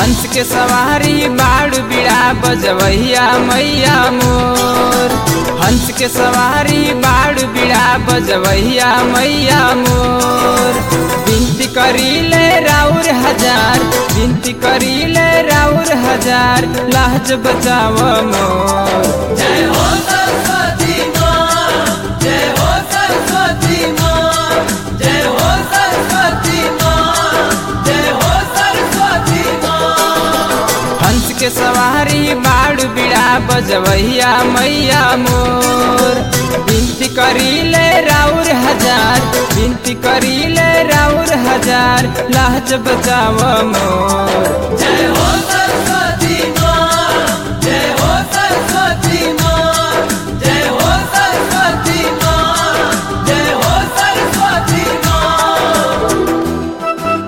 हंस के सवारी बाड़ बिड़ा बजवैया मैया मोर हंस के सवारी बाड़ बिड़ा बजवैया मैया मोर बिनती करीले राउर हजार बिनती करीले राउर हजार लाज बचाव मोर जय हो सरस्वती माँ जय हो सरस्वती माँ जय हो सरस्वती माँ जय हो सरस्वती माँ हंस के सवारी बाड़ बिड़ा बजवैया मैया मोर बिनती करीले राउर हजार बिनती करीले राउर हजार लाज बचाव मोर जय हो सरस्वती माँ जय हो सरस्वती माँ जय हो सरस्वती माँ जय हो सरस्वती माँ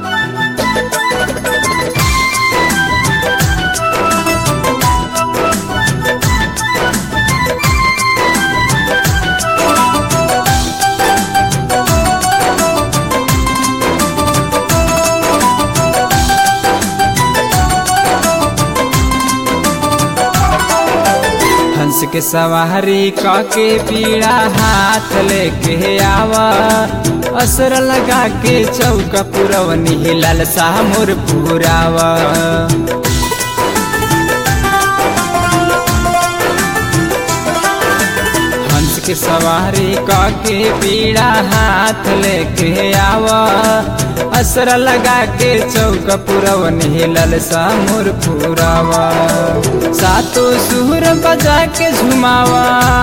हंस के सवारी काके पीड़ा हाथ लेके आवा असर लगा के चौका पुरवनी लाल शाह मोर पुरावा हंस के सवारी काके पीड़ा हाथ लेके आवा असर लगा के चौक पुरवनी ललसा मोर पुरावा सातो सुर बजा के झुमावा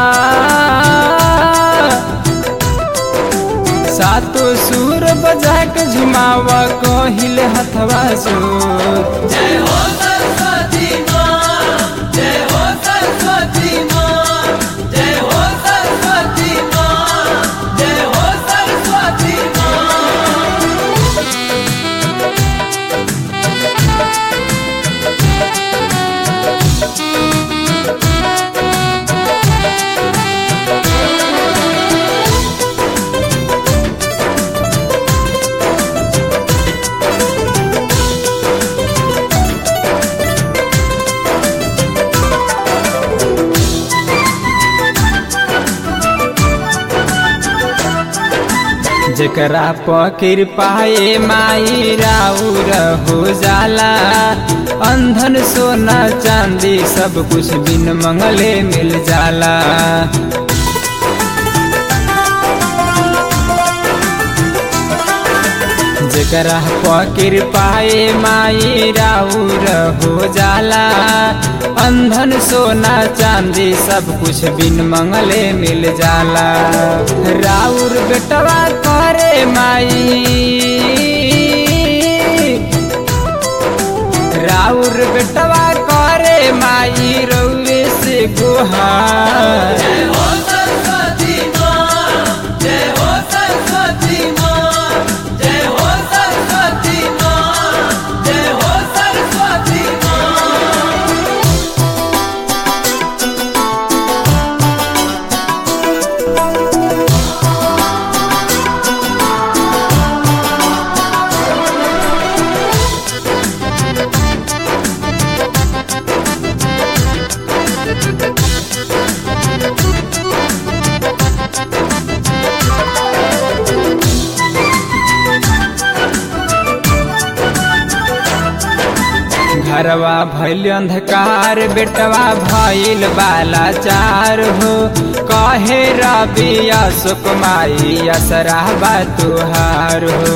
सातो सुर बजा के झुमावा कहिल हथवा सुर जय हो सरस्वती माँ जय हो सरस्वती माँ जय हो सरस्वती माँ जय हो सरस्वती माँ जकरा पकिर पाए माई राउर हो जाला अंधन सोना चांदी सब कुछ बिन मंगले मिल जाला जकरा पकिर पाए माई राउर हो जाला अंधन सोना चांदी सब कुछ बिन मंगले मिल जाला राउर बेटवा करे माई राउर बेटवा करे माई रउए से गुहार जय हो सरस्वती माँ जय हो सरस्वती माँ जय हो सरस्वती माँ जय हो सरस्वती माँ घरवा भैल अंधकार बेटवा भैल बाला चार हो कहे रबिया सुकमाई असरा बा तुहार हो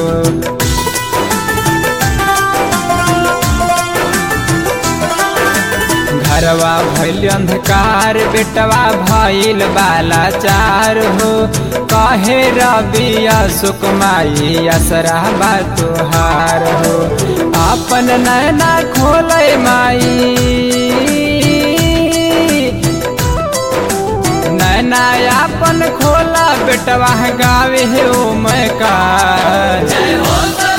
घरवा भैल अंधकार बेटवा भैल बाला चार हो कहे रबिया सुकमाई असरा बा तुहार हो अपन नैना खोले माई नैना अपन खोला बेटवा गावे हो मैं का जय हो सरस्वती